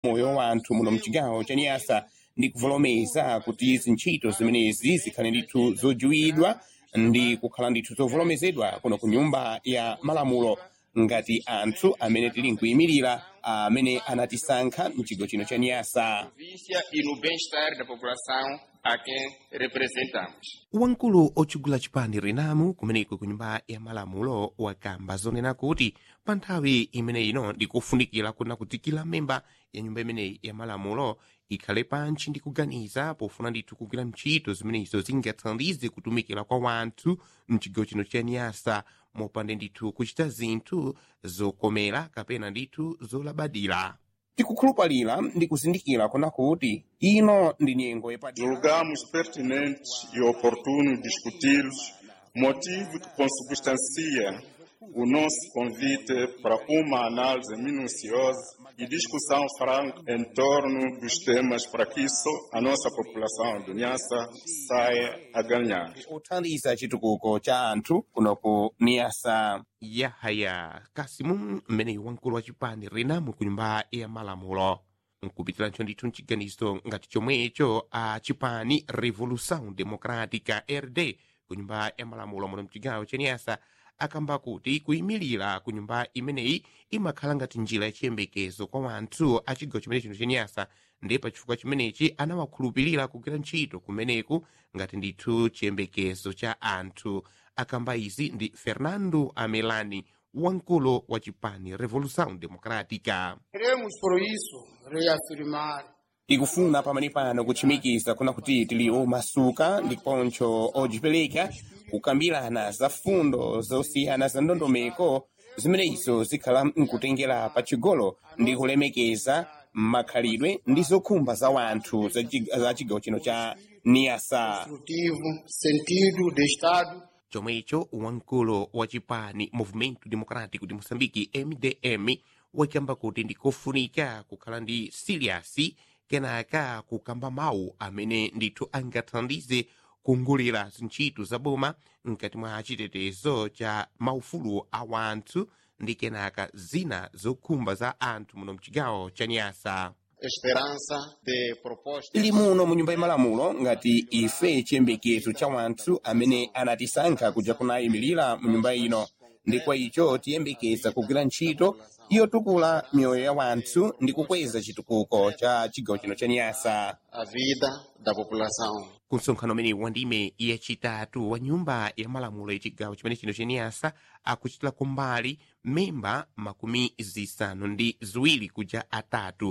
moyo wa anthu muno mchigawo cha niyasa ndi kuvolomeza kuti izi ntchito zimenezi zikhale ndithu zodziwidwa ndi kukhala ndithu zovolomezedwa kuno ku nyumba ya malamulo ngati anthu amene tili nkuyimirira amene anatisankha mchigawo chino cha niyasa província e no bem-estar da população a quem representamos. wamkulu otchugula chipani renamu kumeneko ku nyumba ya malamulo wakamba zonena kuti pa nthawi imene ino ndikufunikira kuna kuti kila memba ya nyumba imeneyi ya malamulo ikhale pantchi ndi kuganiza pofuna ndithu kugwira ntchito zimenezo zingathandize kutumikira kwa wanthu mchigawo chino cha niyasa mopanda ndithu kuchita zinthu zokomera kapena ndithu zolabadira tikukhulupalira ndi kuzindikira kuna kuti ino ndi nyengo yepadera Julgamos pertinente e oportuno discuti-los, motivo que consubstancia o nosso convite para uma análise minuciosa e discussão franca em torno dos temas para que isso a nossa população do Niassa saia a ganhar. kuthandiza chitukuko cha anthu kuno ku niyasa yahaya kasimu mmeneyi wamkulu wa chipani renamu ku nyumba ya malamulo nkupitiranso ndithu mchiganizo ngati chomwecho a chipani revolução democrática rd ku nyumba ya malamulo muno mchigawo cha niyasa akamba kuti kuyimirira ku nyumba imeneyi imakhala ngati njira yachiyembekezo kwa wanthu a chigawo chimene chino cha niyasa ndi pa chifukwa chimenechi anawakhulupirira kugwira ntchito kumeneku ngati ndithu chiyembekezo cha anthu akamba izi ndi fernando amelani wamkulu wa chipani revolução democrática Queremos, por isso, reafirmar tikufuna pamene pano kutchimikiza kuna kuti tili omasuka ndiponso odzipereka kukambirana za fundo zosiyana za ndondomeko zimenezo zikhala nkutengera pa chigolo ndi kulemekeza makhalidwe ndi zokhumba za wanthu za chi- za chigawo chino cha niyasa construtivo, sentido de Estado chomwecho wamkulu wa chipani movimento democrático de moçambique mdm wakamba kuti ndikofunika kukhala ndi siliasi kenaka kukamba mawu amene ndithu angathandize kungulira zintchito za boma mkati mwa chitetezo cha maufulu a wanthu ndi kenaka zina zokhumba za anthu muno mchigawo cha nyasa esperança de propostas tili muno mu nyumba yamalamulo ngati ife chiyembekezo cha wanthu amene anatisankha kuja kunayimirira mu nyumba ino ndi kwa icho tiyembekeza kugwira ntchito yotukula miyoyo ya wanthu ndi kukweza chitukuko cha chigawo chino cha nyasa a vida da população. ku msonkhano umene wandime yachitatu wa nyumba ya malamulo ya chigawo chimene chino cha nyasa akuchitira kumbali memba makumi zisanu ndi ziwiri kuja atatu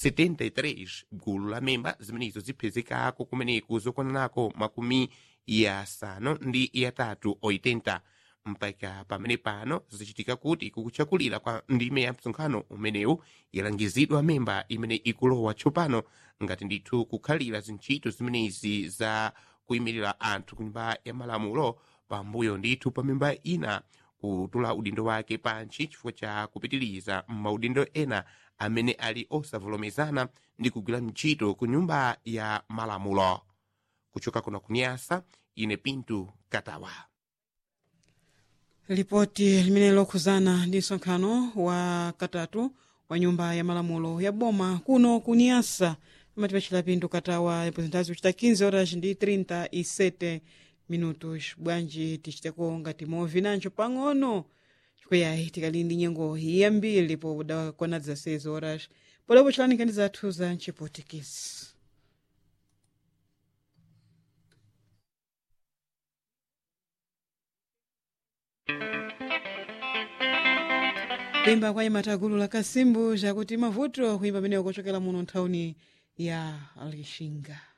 73 gulu la memba zimenezo ziphezekako kumeneku zokwananako makumi yasanu ndi yatatu 80 mpaka pamene pano zichitika kuti kukuchakulira kwa ndime ya msonkhano umenewu yalangizidwa memba imene ikulowa tsopano ngati ndithu kukhalira zintchito zimenezi za kuyimirira anthu ku nyumba ya malamulo pambuyo ndithu pa memba ina kutula udindo wake pantchi chifukwa cha kupitiriza maudindo ena amene ali osavomerezana ndi kugwira ntchito ku nyumba ya malamulo kuchoka kuno kunyasa ine pintu katawa lipoti limene lokhuzana ndi msonkhano wa katatu wa nyumba ya malamulo ya boma kuno kuniyasa amati pachita pinto katawa representazi kuchita 15 horas ndi 37 minutos bwanji tichiteko ngati movinancho pang'ono chikweyayi tikali ndi nyengo yambiri po dakwana 16 horas polepo chilanika ndi zathu za mchipotikisi kuimba kwa imata gulu la kasimbu chakuti mavuto kuimba pameneyo kochokera muno nthawuni ya lixinga